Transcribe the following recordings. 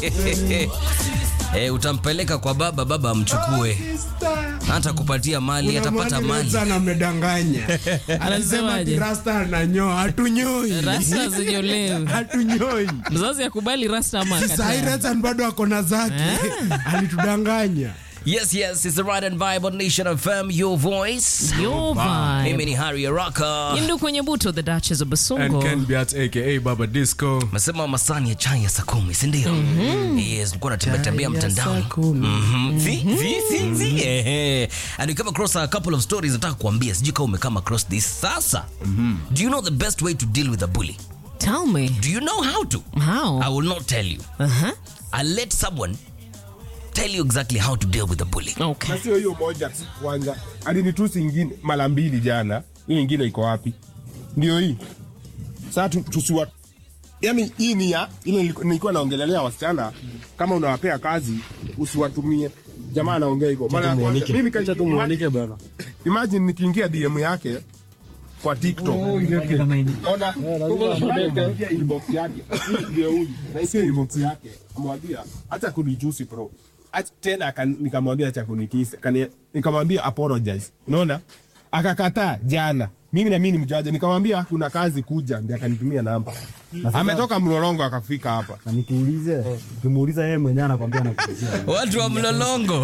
Eh, utampeleka kwa baba, baba amchukue, hata kupatia mali, atapata mali. sana amedanganya anasema Anasemaje? ati rasta ananyoa hatunyoi Rasta zinyolewe. hatunyoi Mzazi akubali rasta ama sahii akatae. Rezan bado ako na zake alitudanganya Yes, yes, it's the right and vibe on Nation FM, your voice. Your Mimi vibe. ni Harry Araka. Yindu kwenye buto the Duchess of and Basongo. Ken Beat aka Baba Disco Mesema masani ya chai ya saa kumi, si ndio? Yes, nilikuwa natembea tembea Chai ya mtandaoni. saa kumi. Mhm. Si, si, si, si. Ehe. And we come across a couple of stories nataka kuambia, sijui kama umecome across this sasa. Do you know the best way to deal with a bully? Tell me. Do you know how to? I How? will not tell you. Uh-huh. I'll let someone tell you exactly how to deal with a bully. Okay. na sio hiyo moja tu kwanza alinitusi ingine mara mbili jana hiyo ingine iko wapi ndio hii saa tu- tusiwa yani hii ni ya ile niliku- nilikuwa naongelelea wasichana kama unawapea kazi usiwatumie jamaa anaongea hivyo Mara ya kwanza, mimi ka- imagine- imagine nikiingia dm yake kwa tiktok ona nikaingia inbox yake Hii ndio huyu na sio inbox yake amwambia acha kunijusi bro Acha- tena aka- nikamwambia acha kunikisa Kani- nikamwambia apologize unaona akakataa jana mimi na mimi ni mjaja nikamwambia kuna kazi kuja ndio akanitumia namba ametoka mlolongo akafika hapa na nikuulize ukimuuliza yeye mwenyewe anakwambia nakuzia Watu wa mlolongo.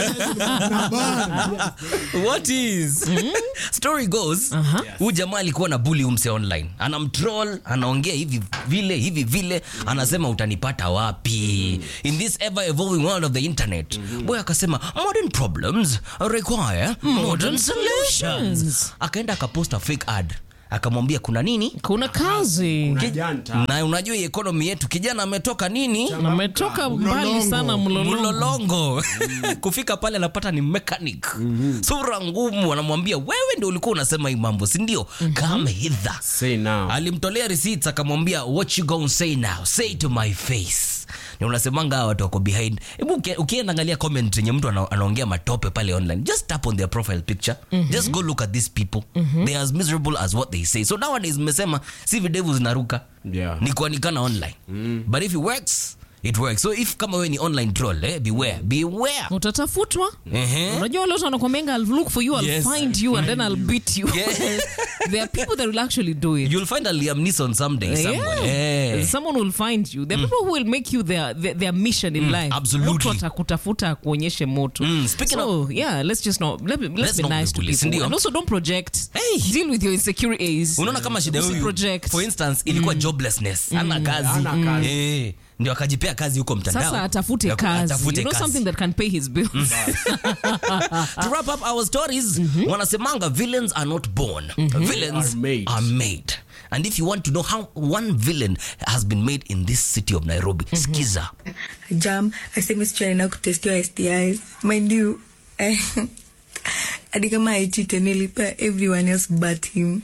What is? Story goes, huyu jamaa alikuwa na bully umse online. Anamtroll, anaongea hivi vile hivi vile, anasema utanipata wapi? In this ever evolving world of the internet. Boy akasema modern problems require modern solutions. Akaenda akaposta fake ad. Akamwambia kuna nini? Kuna kazi. janta Na unajua hii economy yetu kijana ametoka nini? Ametoka mbali sana mlolongo. mlolongo kufika pale anapata ni mechanic sura ngumu anamwambia wewe ndio ulikuwa unasema hii mambo si ndio come hither say now alimtolea receipts akamwambia what you gonna say now say to my face ni unasemanga hawa watu wako behind hebu uki- ukienda angalia comment yenye mtu ana- anaongea matope pale online just tap on their profile picture just go look at these people they are as miserable as what they say so nowadays mmesema si videvu zinaruka Yeah. ni kuanikana online but if it works it works so if kama wewe ni online troll eh, beware beware utatafutwa Ehe. unajua wale watu wanakwambianga I'll look for you I'll Yes. find you and then I'll beat you Yeah. there are people that will actually do it you'll find a Liam Neeson someday somewhere Yeah. Eh. someone will find you there are people who will make you their, their, their mission in life absolutely. mtu atakutafuta akuonyeshe moto Mm, speaking so yeah let's just not let, let's, Let's be not nice be to bullies, people ndio. and also don't project Hey. deal with your insecurities unaona kama shida huyu project for instance ilikuwa joblessness ana kazi Hana kazi. Eh, ndio akajipea kazi huko mtandao sasa atafute Ya ku- kazi atafute you know kazi. something that can pay his bills to wrap up our stories wanasemanga villains are not born villains Are made. are made and if you want to know how one villain has been made in this city of nairobi skiza jam aseme sichana kutestiwa STIs mind you eh, hadi kama aichite nilipa everyone else but him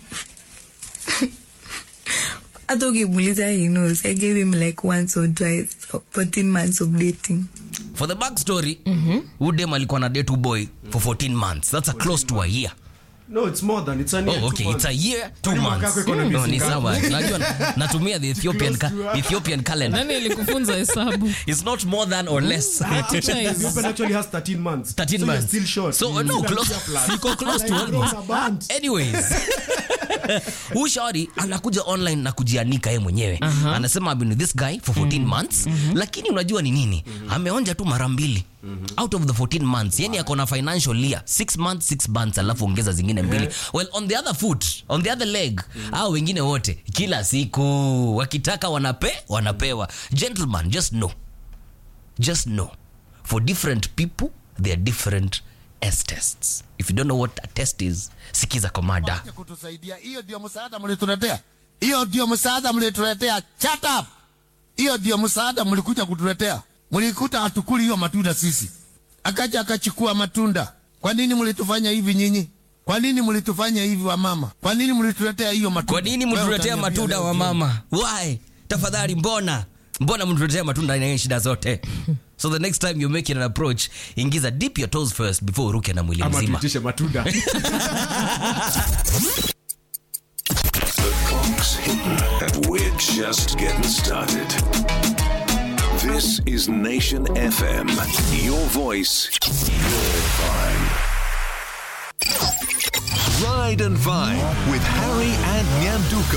hata ukimuuliza he knows i gave him like once or twice for 14 months of dating for the back story udem alikuwa na date boy for 14 months that's a close to a year no it's more than it's a year, Oh, two okay, months. it's a year, two Kwani mwaka months. wako iko na No, miezi ni ngapi? sawa. Najua natumia the Ethiopian, ca- Ethiopian calendar. nani alikufunza hesabu It's not more than or less. Teacher is- Ethiopia actually has 13 months 13 so months. you're still short So, no, close, siko close to almost. Anyways. Huyu shauri anakuja online na kujianika yeye mwenyewe anasema I've been with this guy for 14 months lakini unajua ni nini ameonja tu mara mbili out of the 14 months yani ako na financial year 6 months 6 months alafu ongeza zingine mbili well on the other foot on the other leg au wengine wote kila siku wakitaka wanape wanapewa gentlemen just know just know for different people there are different S tests if you don't know what a test is sikiza komada Wacha kutusaidia. Hiyo ndio msaada mlituletea, hiyo ndio msaada mlituletea. Shut up! Hiyo ndio msaada mlikuja kutuletea. Mlikuta hatukuli hiyo matunda sisi, akaja akachukua matunda. Kwa nini mlitufanya hivi nyinyi? Kwa nini mlitufanya hivi wa mama? Kwa nini mlituletea hiyo matunda? kwa nini Wewe mtuletea utaniambia matunda leo wa jioni. mama why tafadhali mbona mbona mtuletea matunda na shida zote so the next time you're making an approach ingiza dip your toes first before uruke na mwili ama mzima tuitishe matunda The clock's hitting, and we're just getting started. This is Nation FM. Your voice, your vibe. Ride and Vine with Harry and Nyanduka.